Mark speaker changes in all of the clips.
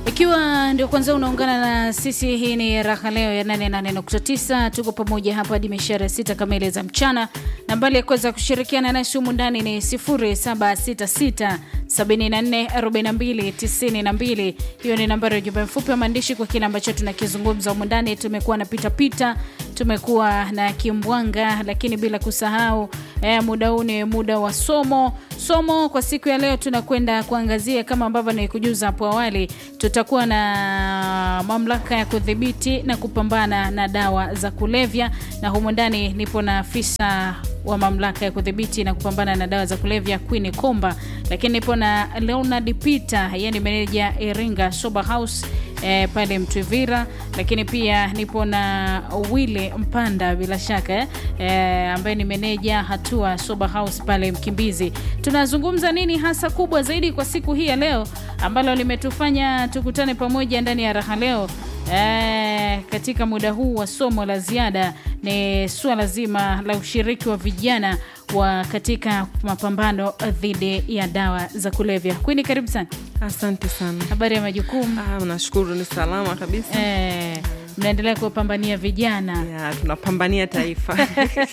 Speaker 1: Ikiwa ndio kwanza unaungana na sisi, hii ni Raha Leo ya 88.9. Tuko pamoja hapa hadi mishare sita kamili za mchana. Nambari ya kuweza kushirikiana nasi humu ndani ni 0766 744292. Hiyo ni nambari ya ujumbe mfupi wa maandishi kwa kile ambacho tunakizungumza humu ndani. Tumekuwa na pitapita, tumekuwa na kimbwanga, lakini bila kusahau eh, muda huu ni muda wa somo. Somo kwa siku ya leo tunakwenda kuangazia kama ambavyo nilikujuza hapo awali, tutakuwa na mamlaka ya kudhibiti na kupambana na dawa za kulevya, na humu ndani nipo na afisa wa mamlaka ya kudhibiti na kupambana na dawa za kulevya Queen Komba, lakini nipo na Leonard Peter, yeye ni meneja Iringa Sober House eh, pale Mtwivira, lakini pia nipo na Wile Mpanda bila shaka eh, eh, ambaye ni meneja Hatua Sober House pale Mkimbizi. Tunazungumza nini hasa kubwa zaidi kwa siku hii ya leo ambalo limetufanya tukutane pamoja ndani ya Raha Leo eh, katika muda huu wa somo la ziada ni suala zima la ushiriki wa vijana wa katika mapambano dhidi ya dawa za kulevya. Kwini, karibu sana.
Speaker 2: Asante sana.
Speaker 1: Habari ya majukumu?
Speaker 2: Ah, nashukuru ni salama kabisa.
Speaker 1: Eh, mnaendelea kuwapambania vijana
Speaker 2: Ya, tunapambania taifa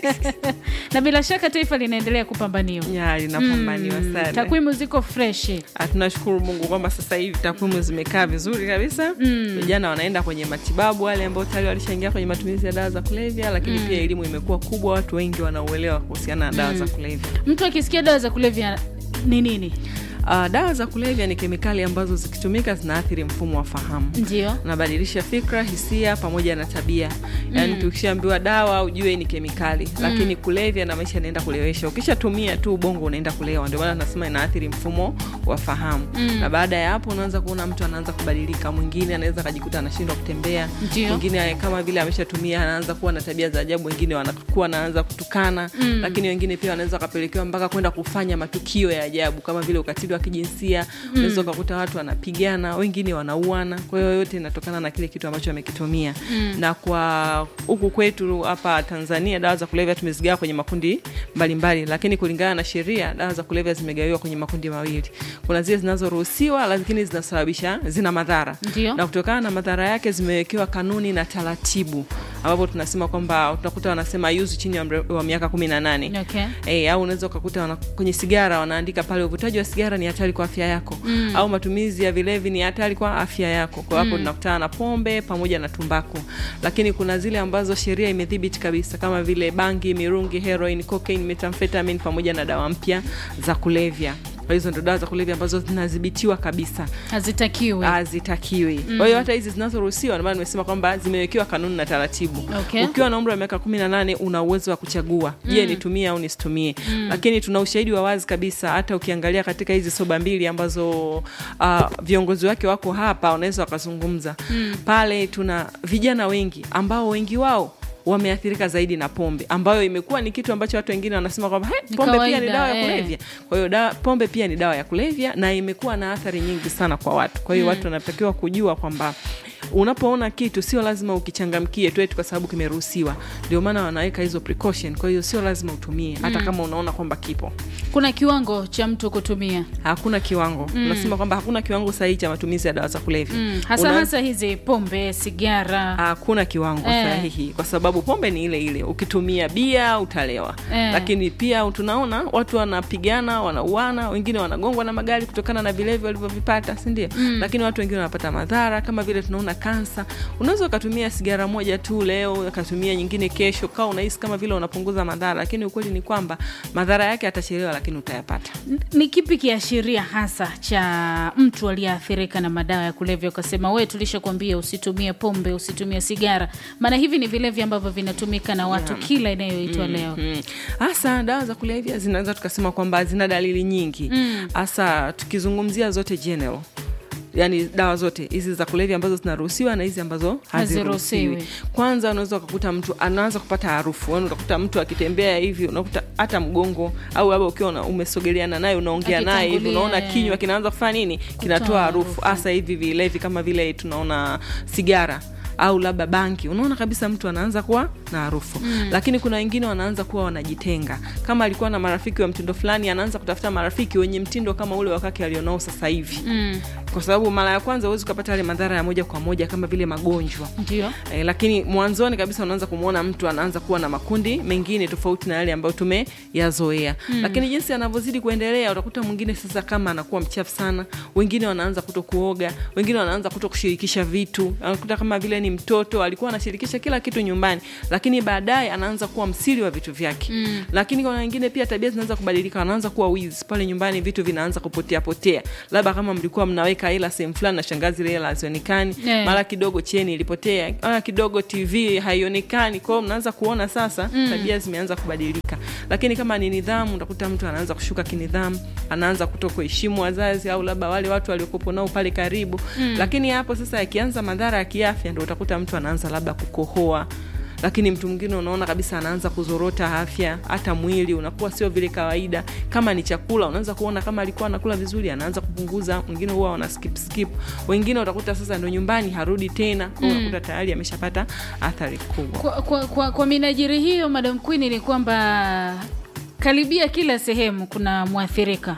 Speaker 1: na bila shaka taifa linaendelea kupambaniwa.
Speaker 2: ya linapambaniwa sana.
Speaker 1: Takwimu ziko freshi.
Speaker 2: Ah, tunashukuru Mungu kwamba sasa hivi takwimu zimekaa vizuri kabisa. Vijana wanaenda kwenye matibabu, wale ambao tayari walishaingia kwenye matumizi ya dawa za kulevya, lakini pia elimu imekuwa kubwa, watu wengi wanauelewa kuhusiana na dawa za kulevya.
Speaker 1: Mtu akisikia dawa za kulevya ni nini?
Speaker 2: Uh, dawa za kulevya ni kemikali ambazo zikitumika zinaathiri mfumo wa fahamu
Speaker 1: Ndio.
Speaker 2: unabadilisha fikra, hisia pamoja na tabia. Yaani tukishaambiwa dawa ujue ni kemikali, lakini kulevya na maisha yanaenda kulewesha. Ukishatumia tu ubongo unaenda kulewa, ndio maana tunasema inaathiri mfumo wa fahamu. Na baada ya hapo unaanza kuona mtu anaanza kubadilika, mwingine anaweza akajikuta anashindwa kutembea,
Speaker 1: Ndio.
Speaker 2: mwingine kama vile ameshatumia anaanza kuwa na tabia za ajabu, wengine wanakuwa anaanza kutukana, lakini wengine pia wanaweza wakapelekewa mpaka kwenda kufanya matukio ya ajabu kama vile ukatili wa kijinsia. Unaweza ukakuta watu wanapigana, wengine wanauana. Kwa hiyo yote inatokana na kile kitu ambacho amekitumia. Na kwa huku kwetu hapa Tanzania dawa za kulevya tumezigawa kwenye makundi mbalimbali mbali, lakini kulingana na sheria dawa za kulevya zimegawiwa kwenye makundi mawili. Kuna zile zinazoruhusiwa lakini zinasababisha zina madhara
Speaker 1: Ndio.
Speaker 2: na kutokana na madhara yake zimewekewa kanuni na taratibu ambapo tunasema kwamba utakuta wanasema yuzi chini ya umri wa miaka kumi na nane
Speaker 1: Okay.
Speaker 2: Eh, au unaweza ukakuta wana, kwenye sigara wanaandika pale uvutaji wa sigara ni hatari kwa afya yako au matumizi ya vilevi ni hatari kwa afya yako. Kwa hapo tunakutana na pombe pamoja na tumbaku, lakini kuna zile ambazo sheria imedhibiti kabisa kama vile bangi, mirungi, heroin, cocaine, methamphetamine pamoja na dawa mpya za kulevya. Kwa hizo ndo dawa za kulevya ambazo zinadhibitiwa kabisa
Speaker 1: Hazitakiwi.
Speaker 2: hazitakiwi. Kwa hiyo hata hizi zinazoruhusiwa, ndio maana nimesema kwamba zimewekewa kanuni na taratibu.
Speaker 1: Okay.
Speaker 2: Ukiwa na umri wa miaka kumi na nane una uwezo wa kuchagua, je, nitumie au nisitumie. Lakini tuna ushahidi wa wazi kabisa, hata ukiangalia katika hizi soba mbili ambazo uh, viongozi wake wako hapa, wanaweza wakazungumza pale. Tuna vijana wengi ambao wengi wao wameathirika zaidi na pombe ambayo imekuwa ni kitu ambacho watu wengine wanasema kwamba "Hey,
Speaker 1: Ni
Speaker 2: pombe pia
Speaker 1: kawaida,
Speaker 2: ni dawa ya
Speaker 1: eh."
Speaker 2: kulevya. Kwa hiyo da, pombe pia ni dawa ya kulevya na imekuwa na athari nyingi sana kwa watu. Kwa hiyo watu wanatakiwa kujua kwamba unapoona kitu sio lazima ukichangamkie tu eti kwa sababu kimeruhusiwa. Ndio maana wanaweka hizo precaution. Kwa hiyo sio lazima utumie hata kama unaona kwamba kipo.
Speaker 1: Kuna kiwango cha mtu kutumia
Speaker 2: Hakuna kiwango. Tunasema kwamba hakuna kiwango sahihi cha matumizi ya dawa za kulevya.
Speaker 1: mm. hasa
Speaker 2: Una-
Speaker 1: hasa hizi pombe, sigara
Speaker 2: hakuna kiwango
Speaker 1: Eh.
Speaker 2: sahihi kwa sababu pombe ni ile ile. Ukitumia bia utalewa,
Speaker 1: Eh.
Speaker 2: lakini pia tunaona watu wanapigana, wanauana, wengine wanagongwa na magari kutokana na vilevi walivyovipata, si ndio? Lakini watu wengine wanapata madhara kama vile tunaona kansa. Unaweza ukatumia sigara moja tu leo, ukatumia nyingine kesho, kawa unahisi kama vile unapunguza madhara, lakini ukweli ni kwamba madhara yake atachelewa, lakini utayapata.
Speaker 1: ni kipi kiashiria hasa cha mtu aliyeathirika na madawa ya kulevya ukasema we tulishakwambia usitumie pombe usitumie sigara maana hivi ni vilevi ambavyo vinatumika na watu
Speaker 2: Yeah.
Speaker 1: kila inayoitwa leo
Speaker 2: Mm. hasa dawa za kulevya zinaweza tukasema kwamba zina dalili nyingi hasa tukizungumzia zote general yani dawa zote hizi za kulevya ambazo zinaruhusiwa na hizi ambazo haziruhusiwi.
Speaker 1: Haziruhusiwi.
Speaker 2: Kwanza unaweza ukakuta mtu anaanza kupata harufu, yani utakuta mtu akitembea hivi, unakuta hata mgongo au labda ukiwa una- umesogeleana naye unaongea naye hivi,
Speaker 1: Akitangulia,
Speaker 2: unaona
Speaker 1: eh.
Speaker 2: kinywa kinaanza kufanya nini, kinatoa harufu,
Speaker 1: harufu.
Speaker 2: hasa hivi vilevi kama vile tunaona sigara au labda banki unaona kabisa mtu anaanza kuwa na harufu mm. lakini kuna wengine wanaanza kuwa wanajitenga kama alikuwa na marafiki wa mtindo fulani anaanza kutafuta marafiki wenye mtindo kama ule wakake alionao sasa hivi
Speaker 1: Mm.
Speaker 2: kwa sababu mara ya kwanza huwezi ukapata yale madhara ya moja kwa moja kama vile magonjwa
Speaker 1: ndio
Speaker 2: E, lakini mwanzoni kabisa unaanza kumwona mtu anaanza kuwa na makundi mengine tofauti na yale ambayo tumeyazoea mm. lakini jinsi anavyozidi kuendelea utakuta mwingine sasa kama anakuwa mchafu sana wengine wanaanza kuto kuoga wengine wanaanza kuto kushirikisha vitu anakuta kama vile ni mtoto alikuwa anashirikisha kila kitu nyumbani lakini baadaye anaanza kuwa msiri wa vitu vyake mm. lakini kuna wengine pia tabia zinaanza kubadilika wanaanza kuwa wizi pale nyumbani vitu vinaanza kupotea potea labda kama mlikuwa mnaweka hela sehemu fulani na shangazi ile hela hazionekani
Speaker 1: Yeah.
Speaker 2: mara kidogo cheni ilipotea mara kidogo tv haionekani kwao mnaanza kuona sasa mm. tabia zimeanza kubadilika lakini kama ni nidhamu utakuta mtu anaanza kushuka kinidhamu anaanza kuto kuheshimu wazazi au labda wale watu waliokopo nao pale karibu mm. lakini hapo sasa yakianza madhara ya kiafya ndo utakuta mtu anaanza labda kukohoa lakini mtu mwingine unaona kabisa anaanza kuzorota afya hata mwili unakuwa sio vile kawaida kama ni chakula unaweza kuona kama alikuwa anakula vizuri anaanza kupunguza mwingine huwa wana skip skip wengine utakuta sasa ndo nyumbani harudi tena mm. unakuta tayari ameshapata athari kubwa
Speaker 1: kwa, kwa, kwa, kwa minajiri hiyo madam queen ni kwamba karibia kila sehemu kuna mwathirika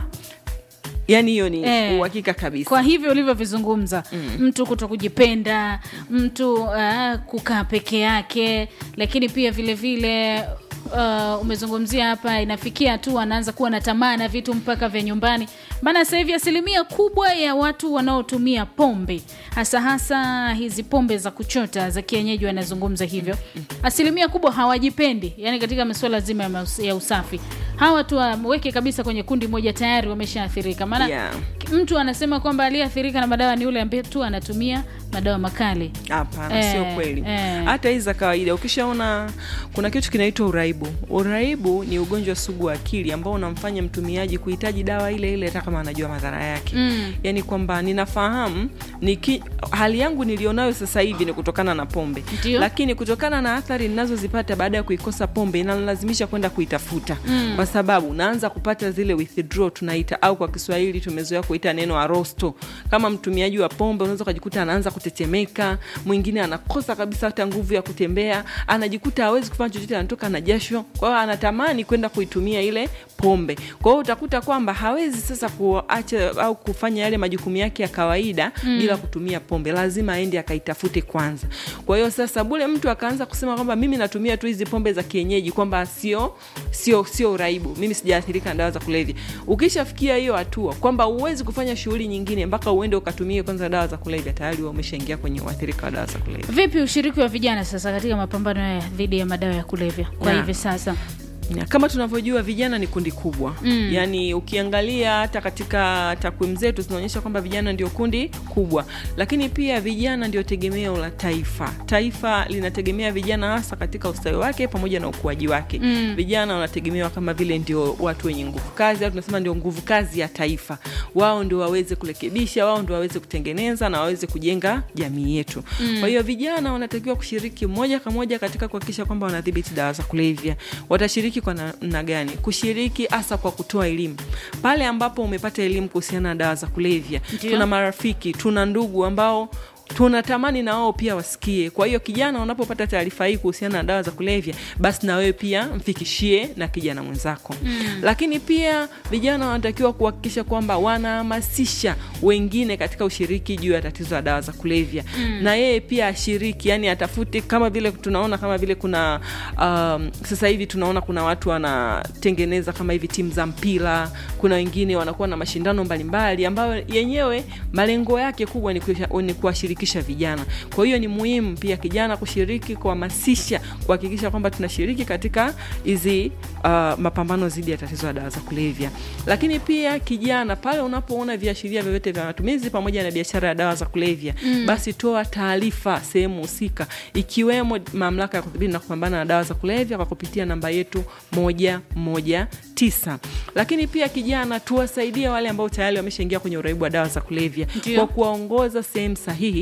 Speaker 2: yaani hiyo ni
Speaker 1: Eh.
Speaker 2: uhakika kabisa
Speaker 1: kwa hivyo ulivyovizungumza mm. mtu kuto kujipenda mtu uh, kukaa peke yake lakini pia vile vile Uh, umezungumzia hapa inafikia tu anaanza kuwa na tamaa na vitu mpaka vya nyumbani maana sasa hivi asilimia kubwa ya watu wanaotumia pombe hasa hasa hizi pombe za kuchota za kienyeji wanazungumza hivyo asilimia kubwa hawajipendi yani katika masuala zima ya maus- ya usafi hawa tu waweke kabisa kwenye kundi moja tayari wameshaathirika maana
Speaker 2: Yeah.
Speaker 1: mtu anasema kwamba aliyeathirika na madawa ni yule ambaye tu anatumia madawa makali
Speaker 2: hapana
Speaker 1: Eh,
Speaker 2: sio kweli
Speaker 1: eh.
Speaker 2: hata hizi za kawaida ukishaona kuna kitu kinaitwa uraibu uraibu ni ugonjwa sugu wa akili ambao unamfanya mtumiaji kuhitaji dawa ile ile hata kama anajua madhara yake
Speaker 1: Mm.
Speaker 2: yaani kwamba ninafahamu niki, hali yangu nilionayo sasa hivi ni kutokana na pombe
Speaker 1: Ndio.
Speaker 2: lakini kutokana na athari ninazozipata baada ya kuikosa pombe inalazimisha kwenda kuitafuta mm. kwa sababu naanza kupata zile withdraw tunaita au kwa kiswahili tumezoea kuita neno arosto kama mtumiaji wa pombe unaweza ukajikuta anaanza kutetemeka mwingine anakosa kabisa hata nguvu ya kutembea anajikuta hawezi kufanya chochote anatoka na jasho kwa hiyo anatamani kwenda kuitumia ile pombe kwa hiyo utakuta kwamba hawezi sasa kuacha au kufanya yale majukumu yake ya kawaida mm. bila kutumia pombe lazima aende akaitafute kwanza kwa hiyo sasa bule mtu akaanza kusema kwamba mimi natumia tu hizi pombe za kienyeji kwamba sio sio sio uraibu mimi sijaathirika na dawa za kulevya ukishafikia hiyo hatua kwamba huwezi kufanya shughuli nyingine mpaka uende ukatumie kwanza dawa za kulevya tayari wewe umeshaingia kwenye uathirika wa dawa za kulevya
Speaker 1: vipi ushiriki wa vijana sasa katika mapambano ya dhidi ya madawa ya kulevya kwa
Speaker 2: Na.
Speaker 1: hivi sasa
Speaker 2: Ya, kama tunavyojua vijana ni kundi kubwa mm. yaani ukiangalia hata katika takwimu zetu zinaonyesha kwamba vijana ndio kundi kubwa lakini pia vijana ndio tegemeo la taifa taifa linategemea vijana hasa katika ustawi wake pamoja na ukuaji wake mm. vijana wanategemewa kama vile ndio watu wenye nguvu kazi au tunasema ndio nguvu kazi ya taifa wao ndio waweze kurekebisha wao ndio waweze kutengeneza na waweze kujenga jamii yetu mm. kwa hiyo vijana wanatakiwa kushiriki moja kwa moja katika kuhakikisha kwamba wanadhibiti dawa za kulevya watashiriki kwa namna gani kushiriki hasa kwa kutoa elimu pale ambapo umepata elimu kuhusiana na dawa za kulevya
Speaker 1: Ndio.
Speaker 2: tuna marafiki tuna ndugu ambao tunatamani na wao pia wasikie kwa hiyo kijana unapopata taarifa hii kuhusiana na dawa za kulevya basi na wewe pia mfikishie na kijana mwenzako mm. lakini pia vijana wanatakiwa kuhakikisha kwamba wanahamasisha wengine katika ushiriki juu ya tatizo la dawa za kulevya mm. na yeye pia ashiriki yani atafute kama vile tunaona kama vile kuna um, sasa hivi tunaona kuna watu wanatengeneza kama hivi timu za mpira kuna wengine wanakuwa na mashindano mbalimbali ambayo yenyewe malengo yake kubwa ni kuisha- ni kuwashirikisha vijana kwa hiyo ni muhimu pia kijana kushiriki kuhamasisha kuhakikisha kwamba tunashiriki katika hizi uh, mapambano dhidi ya tatizo la dawa za kulevya lakini pia kijana pale unapoona viashiria vyovyote vya matumizi pamoja na biashara ya dawa za kulevya mm. basi toa taarifa sehemu husika ikiwemo mamlaka ya kudhibiti na kupambana na dawa za kulevya kwa kupitia namba yetu moja moja tisa lakini pia kijana tuwasaidie wale ambao tayari wameshaingia kwenye uraibu wa dawa za kulevya
Speaker 1: Ndio.
Speaker 2: kwa kuwaongoza sehemu sahihi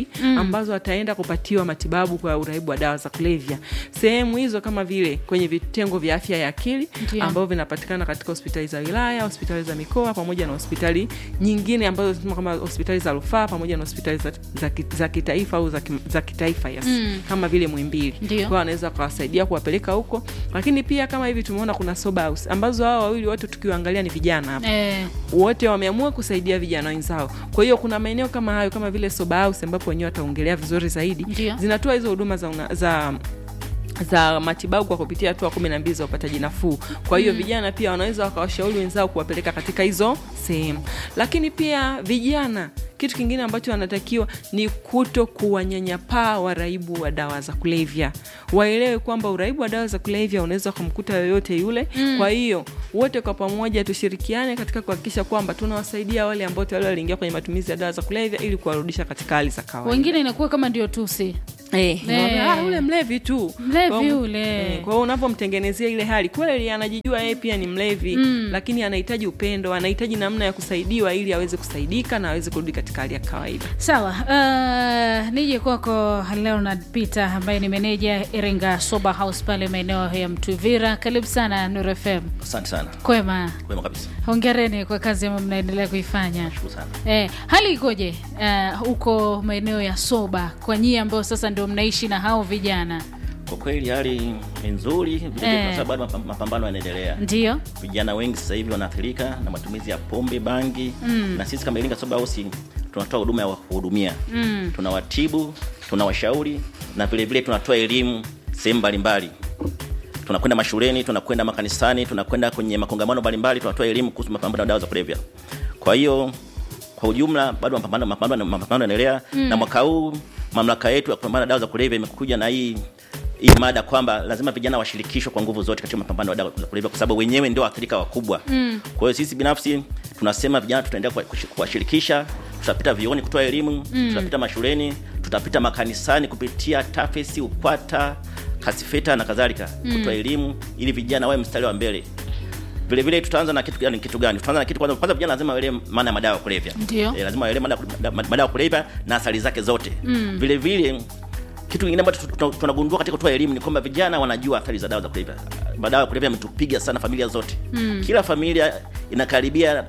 Speaker 2: ambazo ataenda kupatiwa matibabu kwa uraibu wa dawa za kulevya. Sehemu hizo kama vile kwenye vitengo vya afya ya akili
Speaker 1: Ndio.
Speaker 2: ambavyo vinapatikana katika hospitali za wilaya, hospitali za mikoa pamoja na hospitali nyingine ambazo zinasema kama hospitali za rufaa pamoja na hospitali za, za, ki- za kitaifa au za, ki- za kitaifa yes. kama vile Muhimbili.
Speaker 1: Ndio.
Speaker 2: Kwa hiyo wanaweza kuwasaidia kuwapeleka huko, lakini pia kama hivi tumeona kuna sober house ambazo hao wawili wote tukiwaangalia ni vijana hapa
Speaker 1: Eh,
Speaker 2: wote wameamua kusaidia vijana wenzao. Kwa hiyo kuna maeneo kama hayo kama vile sober house ambapo wenyewe wataongelea vizuri zaidi,
Speaker 1: Ndio.
Speaker 2: zinatoa hizo huduma za, una, za za matibabu kwa kupitia hatua kumi na mbili za upataji nafuu. Kwa hiyo vijana pia wanaweza wakawashauri wenzao kuwapeleka katika hizo sehemu, lakini pia vijana kitu kingine ambacho wanatakiwa ni kuto kuwanyanyapaa waraibu wa dawa za kulevya. Waelewe kwamba uraibu wa dawa za kulevya unaweza kumkuta yoyote yule. Kwa hiyo wote kwa pamoja tushirikiane katika kuhakikisha kwamba tunawasaidia wale ambao tayari waliingia kwenye matumizi ya dawa za kulevya ili kuwarudisha katika hali za kawaida.
Speaker 1: wengine inakuwa kama ndio tusi
Speaker 2: Eh, unaona, ah, ule mlevi tu
Speaker 1: Mlevi
Speaker 2: Kwa hiyo-
Speaker 1: ule.
Speaker 2: eh, kwa hiyo unavyomtengenezea ile hali kweli anajijua yeye pia ni mlevi lakini anahitaji upendo anahitaji namna ya kusaidiwa ili aweze kusaidika na aweze kurudi katika hali ya kawaida
Speaker 1: sawa uh, nije kwako leonard peter ambaye ni meneja iringa sober house pale maeneo ya mtuvira karibu sana nur fm
Speaker 3: Asante sana,
Speaker 1: kwema
Speaker 3: kwema kabisa,
Speaker 1: hongereni kwa kazi ambayo mnaendelea kuifanya
Speaker 3: shukuru sana.
Speaker 1: Eh, hali ikoje uh, huko maeneo ya soba kwa nyie ambao sasa ndio mnaishi na hao vijana
Speaker 3: Kwa kweli hali ni nzuri vile
Speaker 1: Eh.
Speaker 3: kwa sababu bado mapam- mapambano yanaendelea.
Speaker 1: ndio
Speaker 3: Vijana wengi sasa hivi wanaathirika na matumizi ya pombe, bangi na sisi kama Iringa Sober House tunatoa huduma ya kuhudumia mm. tunawatibu, tunawashauri na vile vile tunatoa elimu sehemu mbalimbali. Tunakwenda mashuleni, tunakwenda makanisani, tunakwenda kwenye makongamano mbalimbali, tunatoa elimu kuhusu mapambano na dawa za kulevya. Kwa hiyo kwa ujumla bado mapambano mapambano mapambano yanaendelea na mwaka huu mamlaka yetu ya kupambana na dawa za kulevya imekuja na hii hii mada kwamba lazima vijana washirikishwe kwa nguvu zote katika mapambano ya dawa za kulevya kwa sababu wenyewe ndio waathirika wakubwa. Mm. Kwa hiyo sisi binafsi tunasema vijana tutaendelea kuwa- kushi- kuwashirikisha, tutapita vioni kutoa elimu, tutapita mashuleni, tutapita makanisani kupitia TAFES, UKWATA, KASIFETA na kadhalika kutoa elimu ili vijana wawe mstari wa mbele. Vile vile tutaanza na kitu gani kitu gani? Tutaanza na kitu kwanza kwanza vijana lazima waelewe maana ya madawa ya kulevya.
Speaker 1: Ndio.
Speaker 3: Eh, lazima waelewe maana ya- madawa ya kulevya na athari zake zote. Vile vile kitu kingine ambacho tu- tu- tunagundua katika kutoa elimu ni kwamba vijana wanajua athari za dawa za kulevya. Madawa ya kulevya yametupiga sana familia zote. Kila familia inakaribia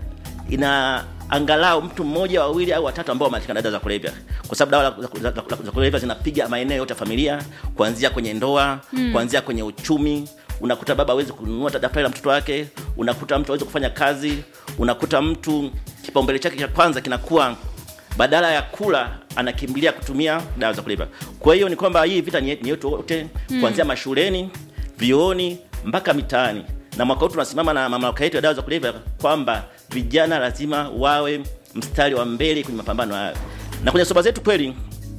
Speaker 3: ina angalau mtu mmoja wawili au watatu ambao wameathirika na dawa za kulevya, kwa sababu dawa za, za, za, za kulevya zinapiga maeneo yote ya familia, kuanzia kwenye ndoa, kuanzia kwenye uchumi. Unakuta baba hawezi kununua daftari la mtoto wake, unakuta mtu hawezi kufanya kazi, unakuta mtu kipaumbele chake cha kwanza kinakuwa badala ya kula anakimbilia kutumia dawa za kulevya. Kwa hiyo ni kwamba hii vita ni ni yetu wote, kuanzia mashuleni, vioni mpaka mitaani. Na mwaka huu tunasimama na mamlaka yetu ya dawa za kulevya kwamba vijana lazima wawe mstari wa mbele kwenye mapambano haya. Na kwenye soba zetu kweli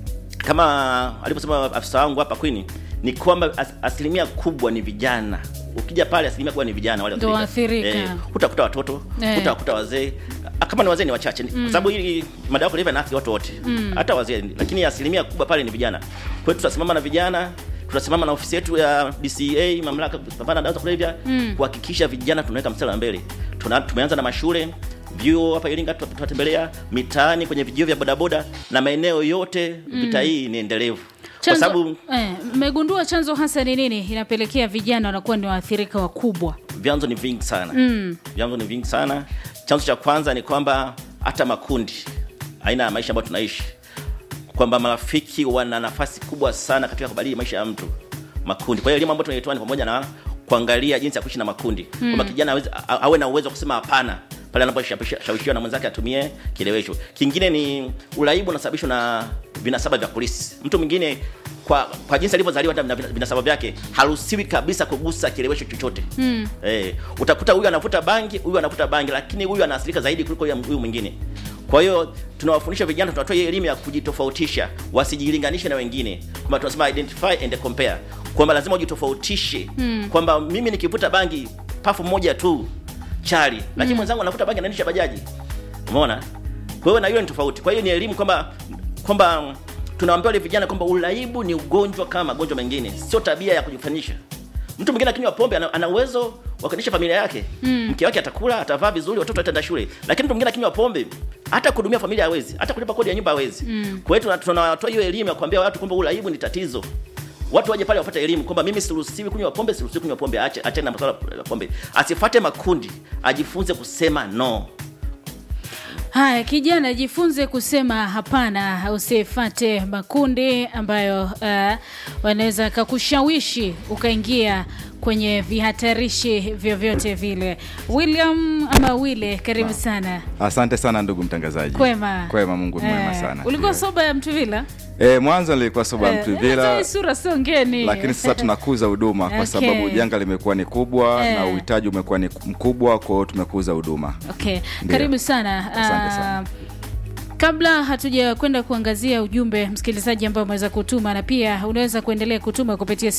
Speaker 3: kama alivyosema afisa wangu hapa Queen ni kwamba as, asilimia kubwa ni vijana. Ukija pale asilimia kubwa ni vijana wale
Speaker 1: Ndio
Speaker 3: waathirika.
Speaker 1: waathirika.
Speaker 3: hutakuta watoto,
Speaker 1: Eh.
Speaker 3: hutakuta wazee. Ah, Kama ni wazee ni wachache kwa sababu hili madawa ya kulevya yanaathiri watu wote, hata wazee, lakini asilimia kubwa pale ni vijana. Kwa hiyo tutasimama na vijana tutasimama na ofisi yetu ya DCA mamlaka ya kupambana na dawa za kulevya kuhakikisha vijana tunaweka mstari wa mbele. Tuna, tumeanza na mashule vyuo hapa Iringa tuta- tutatembelea mitaani kwenye vijio vya bodaboda na maeneo yote. Vita hii ni endelevu kwa
Speaker 1: Chanzo-
Speaker 3: sababu
Speaker 1: eh, mmegundua chanzo hasa ni nini inapelekea vijana wanakuwa ni waathirika wakubwa
Speaker 3: vyanzo ni vingi sana vyanzo ni vingi sana. Chanzo cha kwanza ni kwamba hata makundi, aina ya maisha ambayo tunaishi, kwamba marafiki wana nafasi kubwa sana katika kubadili maisha ya mtu. Makundi, kwa hiyo elimu ambayo tunaitoa ni pamoja na kuangalia jinsi ya kuishi na makundi, kwamba kijana aweze- a- awe na uwezo wa kusema hapana pale anaposhawishiwa na mwenzake atumie kilewesho. Kingine ni uraibu unasababishwa na vinasaba vya polisi. Mtu mwingine kwa kwa jinsi alivyozaliwa hata na vina- vinasaba vyake haruhusiwi kabisa kugusa kilewesho chochote. Mm. Eh, utakuta huyu anavuta bangi, huyu anavuta bangi, lakini huyu anaathirika zaidi kuliko huyu huyu mwingine. Kwa hiyo tunawafundisha vijana, tunatoa hii elimu ya kujitofautisha, wasijilinganishe na wengine, kwamba tunasema identify and compare, kwamba lazima ujitofautishe, kwamba mimi nikivuta bangi pafu moja tu chali, lakini mwenzangu anavuta bangi anaendesha bajaji. Umeona? Kwa hiyo na hiyo ni tofauti. Kwa hiyo ni elimu kwamba kwamba tunawaambia wale vijana kwamba uraibu ni ugonjwa kama magonjwa mengine, sio tabia ya kujifanyisha. Mtu mwingine akinywa pombe ana, ana uwezo wa kuendesha familia yake. Mke wake atakula, atavaa vizuri, watoto wataenda shule. Lakini mtu mwingine akinywa pombe hata kuhudumia familia hawezi hata kulipa kodi ya nyumba hawezi mm. kwa hiyo tuna- tunawatoa hiyo elimu ya kuambia watu kwamba uraibu ni tatizo watu waje pale wapate elimu kwamba mimi siruhusiwi kunywa pombe siruhusiwi kunywa pombe ache ache na masuala ya pombe asifate makundi ajifunze kusema no
Speaker 1: Haya, kijana, jifunze kusema hapana, usifate makundi ambayo uh, wanaweza kakushawishi ukaingia kwenye vihatarishi vyovyote vile. William ama Wile, karibu sana.
Speaker 4: Asante sana ndugu mtangazaji.
Speaker 1: Kwema.
Speaker 4: Kwema, Mungu mwema
Speaker 1: Eh,
Speaker 4: sana.
Speaker 1: Ulikuwa
Speaker 4: Ndio.
Speaker 1: soba ya Mtuvila?
Speaker 4: Eh, mwanzo nilikuwa soba
Speaker 1: Eh,
Speaker 4: mtu
Speaker 1: hata
Speaker 4: bila
Speaker 1: hii sura sio ngeni.
Speaker 4: lakini sasa tunakuza huduma kwa
Speaker 1: Okay.
Speaker 4: sababu janga limekuwa ni kubwa
Speaker 1: Eh.
Speaker 4: na uhitaji umekuwa ni mkubwa, kwa hiyo tumekuza huduma.
Speaker 1: Okay,
Speaker 4: Ndio.
Speaker 1: karibu sana.
Speaker 4: Asante sana.
Speaker 1: Ah, Kabla hatuja kwenda kuangazia ujumbe msikilizaji ambao umeweza kutuma, na pia unaweza kuendelea kutuma kupitia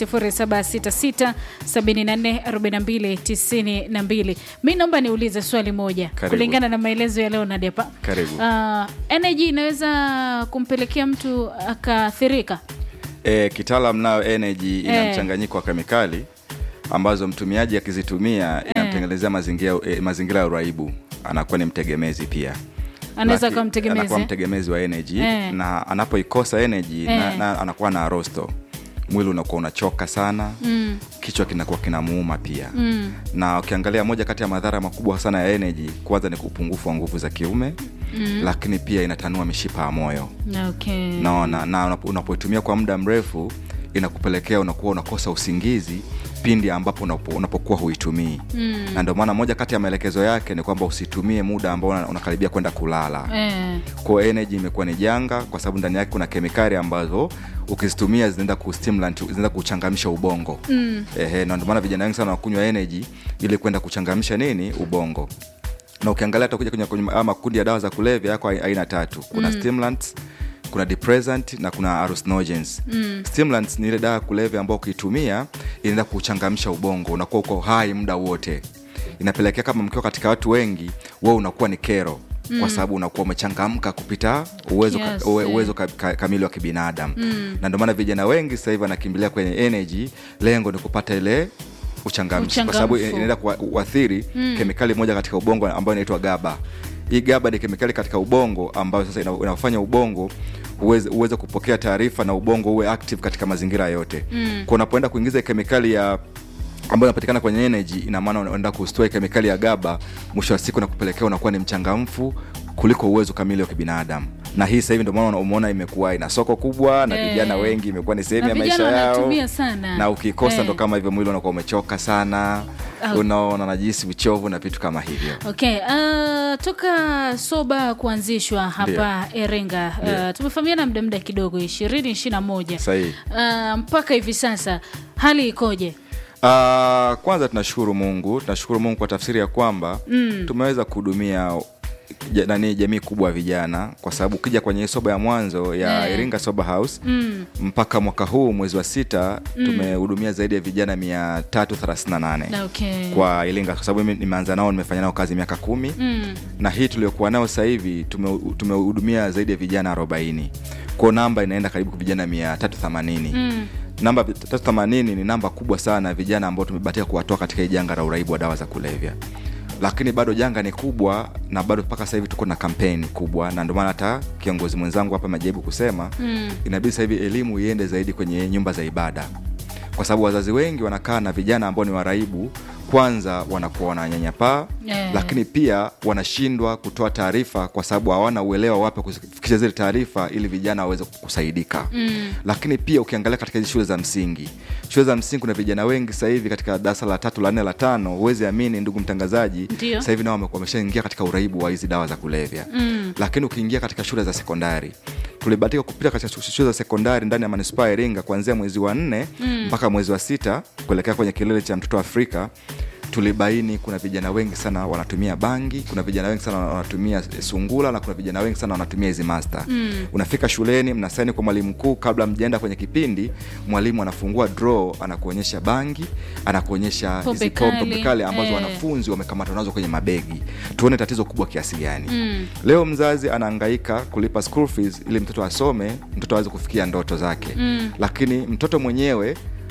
Speaker 1: 0766744292. Mi naomba niulize swali moja
Speaker 4: Karibu.
Speaker 1: kulingana na maelezo ya Leonard hapa.
Speaker 4: Karibu.
Speaker 1: Uh, energy inaweza kumpelekea mtu akaathirika.
Speaker 4: Eh, kitaalam nayo energy ina
Speaker 1: Eh.
Speaker 4: mchanganyiko wa kemikali ambazo mtumiaji akizitumia inamtengenezea mazingira eh, mazingira ya uraibu, anakuwa ni mtegemezi pia.
Speaker 1: Anaweza
Speaker 4: Laki-
Speaker 1: kuwa mtegemezi.
Speaker 4: anakuwa mtegemezi wa energy
Speaker 1: Eh.
Speaker 4: na anapoikosa energy na,
Speaker 1: Eh.
Speaker 4: na, anakuwa na rosto mwili unakuwa unachoka sana mm. kichwa kinakuwa kinamuuma pia mm. na ukiangalia moja kati ya madhara makubwa sana ya energy kwanza ni upungufu wa nguvu za kiume mm. lakini pia inatanua mishipa ya moyo
Speaker 1: Okay.
Speaker 4: naona na unapo- unapoitumia kwa muda mrefu inakupelekea unakuwa unakosa usingizi pindi ambapo unapo, unapokuwa huitumii mm. na ndio maana moja kati ya maelekezo yake ni kwamba usitumie muda ambao una- unakaribia kwenda kulala
Speaker 1: Eh.
Speaker 4: kwa energy imekuwa ni janga kwa sababu ndani yake kuna kemikali ambazo ukizitumia zinaenda kustimulant zinaenda kuchangamsha ubongo mm. ehe na ndio maana vijana wengi sana wakunywa energy ili kwenda kuchangamsha nini ubongo na ukiangalia hata kuja kwenye, kwenye haya makundi ya dawa za kulevya yako ai- aina tatu kuna mm. stimulants kuna depressant na kuna hallucinogens mm. stimulants ni ile dawa ya kulevya ambayo ukiitumia inaenda kuchangamsha ubongo unakuwa uko hai muda wote inapelekea kama mkiwa katika watu wengi wewe unakuwa ni kero mm. kwa sababu unakuwa umechangamka kupita uwezo,
Speaker 1: Yes,
Speaker 4: ka, uwe,
Speaker 1: eh.
Speaker 4: uwezo ka, ka, kamili wa kibinadamu mm. na ndio maana vijana wengi sasa hivi wanakimbilia kwenye energy lengo ni kupata ile uchangamshi kwa sababu
Speaker 1: Uchangamfu.
Speaker 4: inaenda kuathiri mm. kemikali moja katika ubongo ambayo inaitwa gaba hii gaba ni kemikali katika ubongo ambayo sasa ina- inafanya ubongo uweze, uweze kupokea taarifa na ubongo uwe active katika mazingira yote mm. kwa unapoenda kuingiza kemikali ya ambayo inapatikana kwenye energy ina maana unaenda kustoa kemikali ya gaba mwisho wa siku na kupelekea unakuwa ni mchangamfu kuliko uwezo kamili wa kibinadamu na hii sasa hivi ndio maana umeona imekuwa ina soko kubwa na
Speaker 1: Eh.
Speaker 4: vijana wengi imekuwa ni sehemu
Speaker 1: Na
Speaker 4: ya maisha
Speaker 1: vijana
Speaker 4: yao
Speaker 1: wanatumia sana.
Speaker 4: na ukikosa
Speaker 1: Eh.
Speaker 4: ndo kama hivyo mwili unakuwa umechoka sana
Speaker 1: Ah.
Speaker 4: unaona najisi uchovu na vitu kama hivyo
Speaker 1: Okay, uh, toka soba kuanzishwa hapa Iringa uh, tumefahamiana muda muda kidogo ishirini ishiri na moja
Speaker 4: Sahihi.
Speaker 1: uh, mpaka hivi sasa hali ikoje?
Speaker 4: Uh, kwanza tunashukuru mungu tunashukuru mungu kwa tafsiri ya kwamba mm. tumeweza kuhudumia ja- nani jamii kubwa ya vijana kwa sababu ukija kwenye soba ya mwanzo ya
Speaker 1: Eh.
Speaker 4: iringa soba house mm. mpaka mwaka huu mwezi wa sita mm. tumehudumia zaidi ya vijana mia tatu thelathini na nane
Speaker 1: Okay.
Speaker 4: kwa iringa kwa sababu mimi nimeanza nao nimefanya nao kazi miaka kumi mm. na hii tuliokuwa nao sasa hivi tume- tumehudumia zaidi ya vijana arobaini kwao namba inaenda karibu vijana mia tatu themanini mm namba tatu themanini ni namba kubwa sana ya vijana ambao tumebatika kuwatoa katika hii janga la uraibu wa dawa za kulevya lakini bado janga ni kubwa na bado mpaka sasa hivi tuko na kampeni kubwa na ndio maana hata kiongozi mwenzangu hapa amejaribu kusema mm. inabidi sasa hivi elimu iende zaidi kwenye nyumba za ibada kwa sababu wazazi wengi wanakaa na vijana ambao ni waraibu kwanza wanakuwa wananyanyapaa
Speaker 1: Eh.
Speaker 4: lakini pia wanashindwa kutoa taarifa kwa sababu hawana uelewa wapi kufikisha zile taarifa ili vijana waweze kusaidika mm. lakini pia ukiangalia katika hizi shule za msingi shule za msingi kuna vijana wengi sasa hivi katika darasa la tatu la nne la tano huwezi amini ndugu mtangazaji
Speaker 1: Ndio.
Speaker 4: sasa hivi nao wame- wameshaingia katika uraibu wa hizi dawa za kulevya mm. lakini ukiingia katika shule za sekondari tulibatika kupita katika shule za sekondari ndani ya manispaa ya iringa kuanzia mwezi wa nne mm. mpaka mwezi wa sita kuelekea kwenye kilele cha mtoto wa afrika tulibaini kuna vijana wengi sana wanatumia bangi kuna vijana wengi sana wanatumia sungula na kuna vijana wengi sana wanatumia hizi master mm. unafika shuleni mnasaini kwa mwalimu mkuu kabla mjaenda kwenye kipindi mwalimu anafungua draw anakuonyesha bangi anakuonyesha
Speaker 1: Pombe
Speaker 4: hizi pombe
Speaker 1: kali,
Speaker 4: kali ambazo
Speaker 1: eh.
Speaker 4: wanafunzi wamekamatwa nazo kwenye mabegi tuone tatizo kubwa kiasi gani mm. leo mzazi anaangaika kulipa school fees ili mtoto asome mtoto aweze kufikia ndoto zake mm. lakini mtoto mwenyewe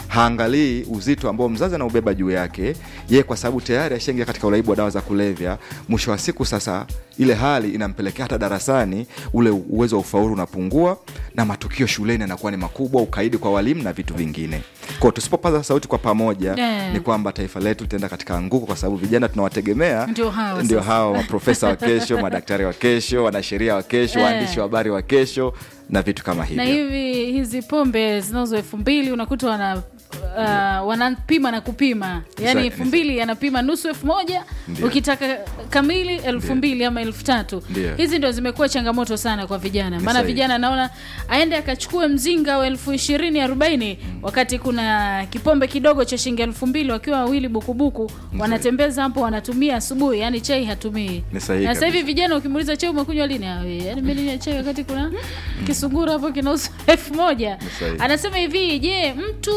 Speaker 4: haangalii uzito ambao mzazi anaubeba juu yake ye kwa sababu tayari ashaingia katika uraibu wa dawa za kulevya mwisho wa siku sasa ile hali inampelekea hata darasani ule uwezo wa ufaulu unapungua na matukio shuleni yanakuwa ni makubwa ukaidi kwa walimu na vitu vingine kwao tusipopaza sauti kwa pamoja
Speaker 1: Yeah.
Speaker 4: ni kwamba taifa letu litaenda katika anguko kwa sababu vijana tunawategemea
Speaker 1: Ndio hao
Speaker 4: ndio
Speaker 1: sasa.
Speaker 4: hao maprofesa wa kesho madaktari wa kesho wanasheria wa kesho
Speaker 1: Eh.
Speaker 4: waandishi wa habari wa kesho na vitu kama
Speaker 1: na
Speaker 4: hivyo
Speaker 1: hivi hizi pombe zinazo elfu mbili unakuta wana Uh, wanapima na kupima yaani
Speaker 4: Sa-
Speaker 1: elfu mbili anapima nusu elfu moja
Speaker 4: Ndio.
Speaker 1: ukitaka kamili elfu mbili ama elfu tatu
Speaker 4: Ndio.
Speaker 1: hizi ndio zimekuwa changamoto sana kwa vijana
Speaker 4: Ni
Speaker 1: maana
Speaker 4: sahihi.
Speaker 1: vijana naona aende akachukue mzinga wa elfu ishirini arobaini wakati kuna kipombe kidogo cha shilingi elfu mbili wakiwa wawili bukubuku wanatembeza hapo wanatumia asubuhi yani chai hatumii
Speaker 4: Ni sahihi
Speaker 1: na sasa hivi
Speaker 4: kabisa.
Speaker 1: vijana ukimuuliza chai umekunywa lini Ah, we, yani mimi ninywa chai wakati kuna kisungura hapo kinauza elfu moja
Speaker 4: sahihi.
Speaker 1: anasema hivi je mtu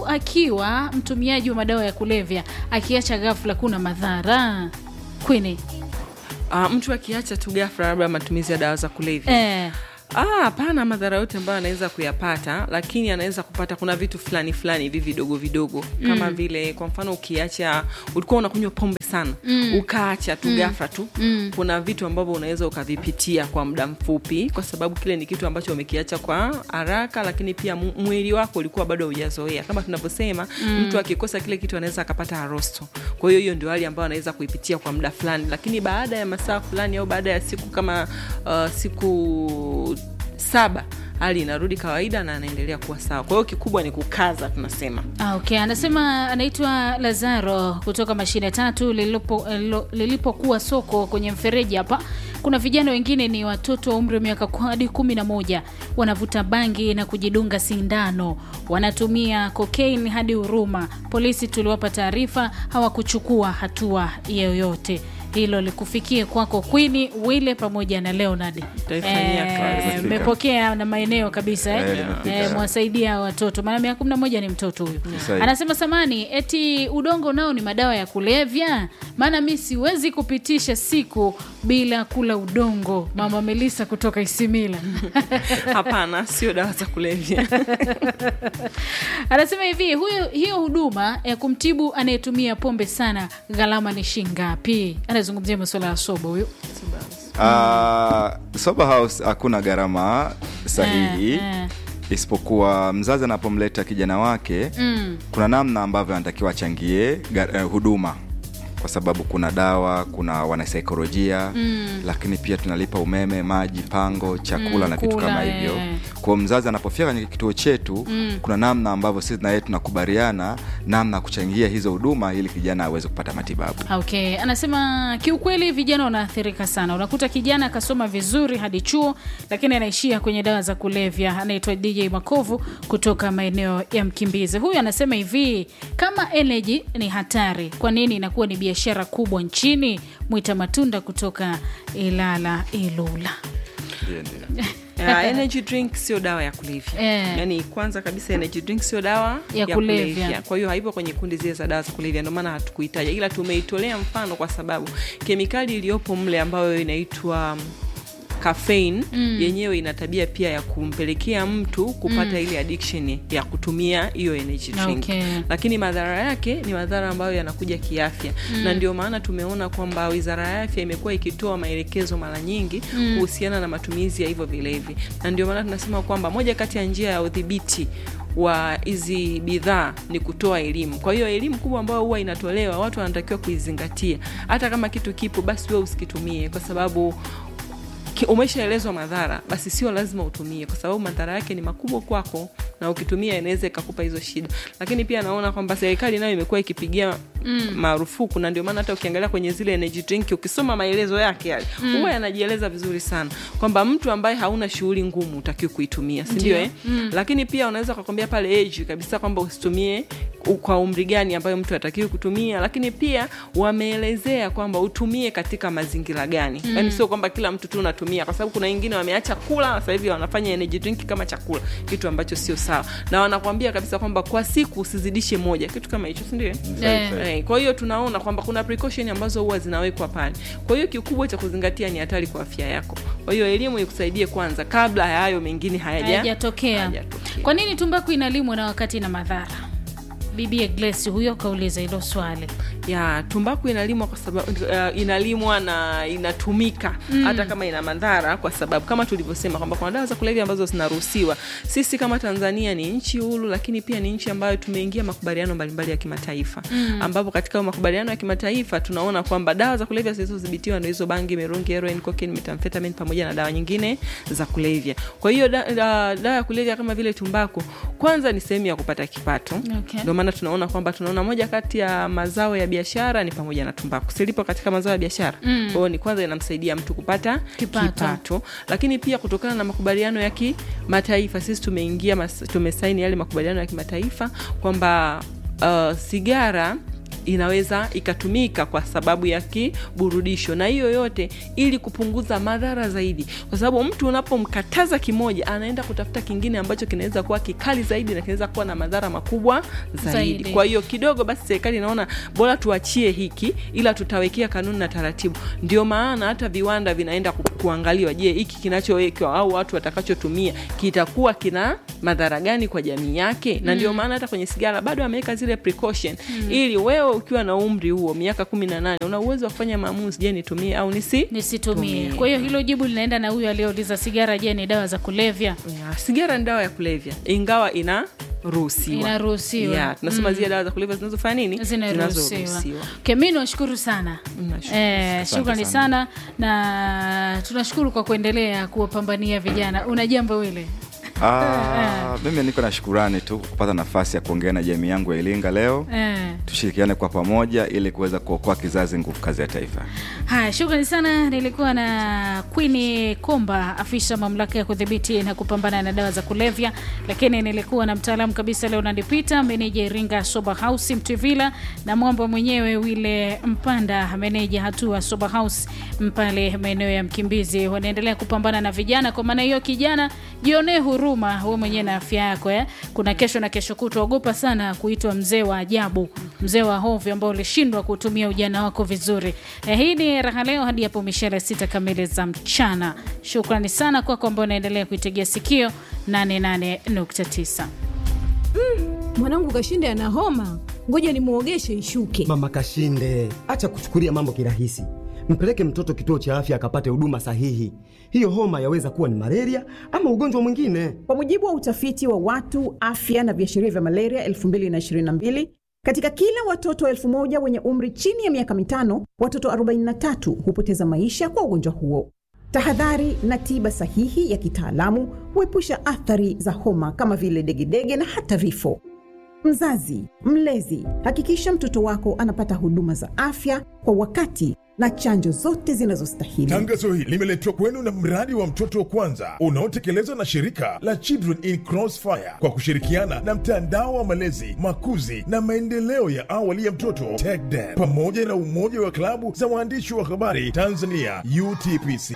Speaker 1: akiwa mtumiaji wa madawa ya kulevya akiacha ghafla kuna madhara kwini
Speaker 2: uh, mtu akiacha tu ghafla labda matumizi ya dawa za kulevya
Speaker 1: eh,
Speaker 2: Ah, hapana madhara yote ambayo anaweza kuyapata lakini anaweza kupata kuna vitu fulani fulani hivi vidogo vidogo kama vile kwa mfano ukiacha ulikuwa unakunywa pombe sana mm. ukaacha tu mm. ghafla tu mm. kuna vitu ambavyo unaweza ukavipitia kwa muda mfupi kwa sababu kile ni kitu ambacho umekiacha kwa haraka lakini pia mu- mwili wako ulikuwa bado haujazoea kama tunavyosema mm. mtu akikosa kile kitu anaweza akapata arosto kwa hiyo hiyo ndio hali ambayo anaweza kuipitia kwa muda fulani lakini baada ya masaa fulani au baada ya siku kama uh, siku saba hali inarudi kawaida na anaendelea kuwa sawa kwa hiyo kikubwa ni kukaza tunasema
Speaker 1: Ah, okay anasema anaitwa lazaro kutoka mashine tatu lililopo- lilo- lilipokuwa soko kwenye mfereji hapa kuna vijana wengine ni watoto wa umri wa miaka ku- hadi kumi na moja wanavuta bangi na kujidunga sindano wanatumia kokain hadi huruma polisi tuliwapa taarifa hawakuchukua hatua yoyote hilo likufikie kwako kwini wile pamoja na leonard
Speaker 2: Tutaifanyia kazi.
Speaker 1: Eh, mmepokea na maeneo kabisa eh?
Speaker 4: Eh, limefika.
Speaker 1: Eh, mwasaidia watoto maana miaka kumi na moja ni mtoto huyu
Speaker 4: Sahihi.
Speaker 1: anasema samani eti udongo nao ni madawa ya kulevya maana mi siwezi kupitisha siku bila kula udongo mama melisa kutoka isimila
Speaker 2: hapana sio dawa za kulevya
Speaker 1: anasema hivi huyo hiyo huduma ya kumtibu anayetumia pombe sana gharama ni shingapi anazungumzia masuala ya sobo huyu
Speaker 4: Uh, sober house hakuna gharama sahihi
Speaker 1: Eh, eh.
Speaker 4: isipokuwa mzazi anapomleta kijana wake
Speaker 1: mm.
Speaker 4: kuna namna ambavyo anatakiwa achangie ga- eh, huduma kwa sababu kuna dawa kuna wanasaikolojia mm. lakini pia tunalipa umeme maji pango chakula
Speaker 1: Mm,
Speaker 4: na vitu
Speaker 1: kula,
Speaker 4: kama hivyo
Speaker 1: eh.
Speaker 4: kwao mzazi anapofika kwenye kituo chetu mm. kuna namna ambavyo sisi na yeye tunakubaliana namna ya kuchangia hizo huduma ili kijana aweze kupata matibabu
Speaker 1: okay anasema kiukweli vijana wanaathirika sana unakuta kijana akasoma vizuri hadi chuo lakini anaishia kwenye dawa za kulevya anaitwa dj makovu kutoka maeneo ya mkimbizi huyu anasema hivi kama energy ni hatari kwa nini inakuwa ni biashara kubwa nchini mwita matunda kutoka ilala ilula
Speaker 2: Ya, energy drink sio dawa ya kulevya
Speaker 1: Eh.
Speaker 2: yaani kwanza kabisa energy drink sio dawa
Speaker 1: Ya kulevya.
Speaker 2: kwa hiyo haipo kwenye kundi zile za dawa za kulevya ndio maana hatukuitaja ila tumeitolea mfano kwa sababu kemikali iliyopo mle ambayo inaitwa um, caffeine mm. yenyewe ina tabia pia ya kumpelekea mtu kupata mm. ile addiction ya kutumia hiyo energy drink
Speaker 1: Okay.
Speaker 2: lakini madhara yake ni madhara ambayo yanakuja kiafya mm. na ndio maana tumeona kwamba wizara ya afya imekuwa ikitoa maelekezo mara nyingi mm. kuhusiana na matumizi ya hivyo vilevi na ndio maana tunasema kwamba moja kati ya njia ya udhibiti wa hizi bidhaa ni kutoa elimu kwa hiyo elimu kubwa ambayo huwa inatolewa watu wanatakiwa kuizingatia hata kama kitu kipo basi wewe usikitumie kwa sababu ki- umeshaelezwa madhara basi sio lazima utumie kwa sababu madhara yake ni makubwa kwako na ukitumia inaweza ikakupa hizo shida lakini pia naona kwamba serikali nayo imekuwa ikipigia mm. marufuku na ndio maana hata ukiangalia kwenye zile energy drink ukisoma maelezo yake yale huwa yanajieleza vizuri sana kwamba mtu ambaye hauna shughuli ngumu utakiwi kuitumia sindio eh? mm. lakini pia unaweza ukakwambia pale age kabisa kwamba usitumie u- kwa umri gani ambayo mtu atakiwi kutumia lakini pia wameelezea kwamba utumie katika mazingira gani mm. yani sio kwamba kila mtu tu unatumia kwa sababu kuna wengine wameacha kula sasa hivi wanafanya energy drink kama chakula kitu ambacho sio sawa na wanakwambia kabisa kwamba kwa siku usizidishe moja kitu kama hicho sindio
Speaker 1: Eh.
Speaker 2: Eh, kwa hiyo tunaona kwamba kuna precaution ambazo huwa zinawekwa pale kwa hiyo kikubwa cha kuzingatia ni hatari kwa afya yako kwa hiyo elimu ikusaidie kwanza kabla ya hayo mengine hayaja
Speaker 1: hayajatokea
Speaker 2: hayajatokea.
Speaker 1: kwa nini tumbaku inalimwa na wakati na madhara bibie Grace huyo kauliza hilo swali.
Speaker 2: ya tumbaku inalimwa kwa sababu uh, inalimwa na inatumika mm. hata kama ina madhara, kwa sababu kama tulivyosema kwamba kuna dawa za kulevya ambazo zinaruhusiwa. Sisi kama Tanzania ni nchi huru, lakini pia ni nchi ambayo tumeingia makubaliano mbalimbali ya kimataifa mm. ambapo katika makubaliano ya kimataifa tunaona kwamba dawa za kulevya zilizodhibitiwa ndio hizo bangi, mirungi, heroin, cocaine, methamphetamine pamoja na dawa nyingine za kulevya. Kwa hiyo da, da, dawa ya kulevya kama vile tumbaku, kwanza ni sehemu ya kupata kipato
Speaker 1: Okay.
Speaker 2: ndio maana tunaona kwamba tunaona moja kati ya mazao ya biashara ni pamoja na tumbaku silipo katika mazao ya biashara mm. kwa hiyo ni kwanza inamsaidia mtu kupata
Speaker 1: Kipato.
Speaker 2: kipato, lakini pia kutokana na makubaliano ya kimataifa sisi tumeingia mas- tumesaini yale makubaliano ya kimataifa kwamba uh, sigara inaweza ikatumika kwa sababu ya kiburudisho na hiyo yote ili kupunguza madhara zaidi kwa sababu mtu unapomkataza kimoja anaenda kutafuta kingine ambacho kinaweza kuwa kikali zaidi na kinaweza kuwa na madhara makubwa zaidi,
Speaker 1: Zaidi.
Speaker 2: kwa hiyo kidogo basi serikali inaona bora tuachie hiki ila tutawekea kanuni na taratibu ndio maana hata viwanda vinaenda ku, kuangaliwa je hiki kinachowekwa au watu watakachotumia kitakuwa kina madhara gani kwa jamii yake na ndio maana hata kwenye sigara bado ameweka zile precaution ili wewe ukiwa na umri huo miaka kumi na nane una uwezo wa kufanya maamuzi je nitumie au nisi
Speaker 1: Nisitumie.
Speaker 2: Tumie.
Speaker 1: Kwa hiyo hilo jibu linaenda na huyu aliyeuliza sigara, je, ni dawa za kulevya?
Speaker 2: Ya, sigara ni dawa ya kulevya ingawa inaruhusiwa
Speaker 1: Inaruhusiwa.
Speaker 2: Ya, tunasema zile dawa za kulevya zinazofanya nini
Speaker 1: zinaruhusiwa. Kemi, nashukuru sana
Speaker 2: Nashukuru.
Speaker 1: eh, shukrani sana na tunashukuru kwa kuendelea kuwapambania vijana. Una jambo wile
Speaker 4: Ah, mimi niko na shukurani tu kupata nafasi ya kuongea na jamii yangu ya Iringa leo.
Speaker 1: eh.
Speaker 4: Tushirikiane kwa pamoja ili kuweza kuokoa kizazi nguvu kazi ya taifa.
Speaker 1: Haya, shukrani sana. Nilikuwa na Queen Komba, afisa mamlaka ya kudhibiti na kupambana na dawa za kulevya, lakini nilikuwa na mtaalamu kabisa Leonard Peter, meneja Iringa Sober House Mtwivila, na mwamba mwenyewe Wile Mpanda, meneja hatua Sober House Mpale, maeneo ya Mkimbizi. Wanaendelea kupambana na vijana. Kwa maana hiyo, kijana, jionee huruma we mwenyewe na afya yako eh. Kuna kesho na kesho kutwa, ogopa sana kuitwa mzee wa ajabu, mzee wa hovyo ambao ulishindwa kutumia ujana wako vizuri. Eh, hii ni raha leo hadi hapo mishale sita kamili za mchana. Shukrani sana kwako ambao unaendelea kuitegea sikio 88.9.
Speaker 5: mwanangu Kashinde ana homa, ngoja nimwogeshe ishuke.
Speaker 6: Mama Kashinde, acha kuchukulia mambo kirahisi. Mpeleke mtoto kituo cha afya akapate huduma sahihi. Hiyo homa yaweza kuwa ni malaria ama ugonjwa mwingine.
Speaker 7: Kwa mujibu wa utafiti wa watu afya na viashiria vya malaria 2022 katika kila watoto elfu moja wenye umri chini ya miaka mitano, watoto 43 hupoteza maisha kwa ugonjwa huo. Tahadhari na tiba sahihi ya kitaalamu huepusha athari za homa kama vile degedege na hata vifo. Mzazi, mlezi, hakikisha mtoto wako anapata huduma za afya kwa wakati na chanjo zote zinazostahili.
Speaker 8: Tangazo hili limeletwa kwenu na mradi wa mtoto kwanza unaotekelezwa na shirika la Children in Crossfire kwa kushirikiana na mtandao wa malezi, makuzi na maendeleo ya awali ya mtoto TECDEN pamoja na umoja wa klabu za waandishi wa habari Tanzania UTPC.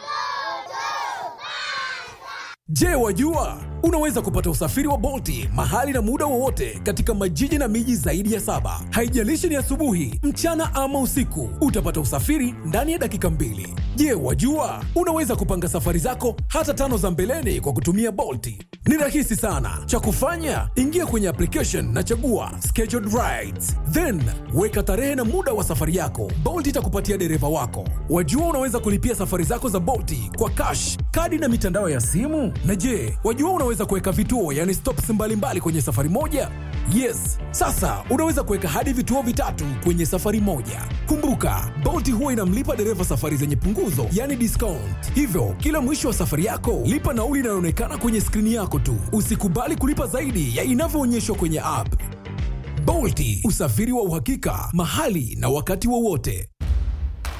Speaker 9: Je, wajua unaweza kupata usafiri wa Bolti mahali na muda wowote katika majiji na miji zaidi ya saba. Haijalishi ni asubuhi, mchana ama usiku, utapata usafiri ndani ya dakika mbili. Je, wajua unaweza kupanga safari zako hata tano za mbeleni kwa kutumia Bolti? Ni rahisi sana. Cha kufanya, ingia kwenye application na chagua scheduled rides, then weka tarehe na muda wa safari yako. Bolt itakupatia dereva wako. Wajua unaweza kulipia safari zako za Bolti kwa cash, kadi na mitandao ya simu. Na je, wajua unaweza kuweka vituo, yani stops mbalimbali kwenye safari moja? Yes, sasa unaweza kuweka hadi vituo vitatu kwenye safari moja. Kumbuka, Bolt huwa inamlipa dereva safari zenye punguzo, yani discount. Hivyo kila mwisho wa safari yako, lipa nauli inayoonekana kwenye skrini yako tu. Usikubali kulipa zaidi ya inavyoonyeshwa kwenye app. Bolti, usafiri wa uhakika mahali na wakati wowote.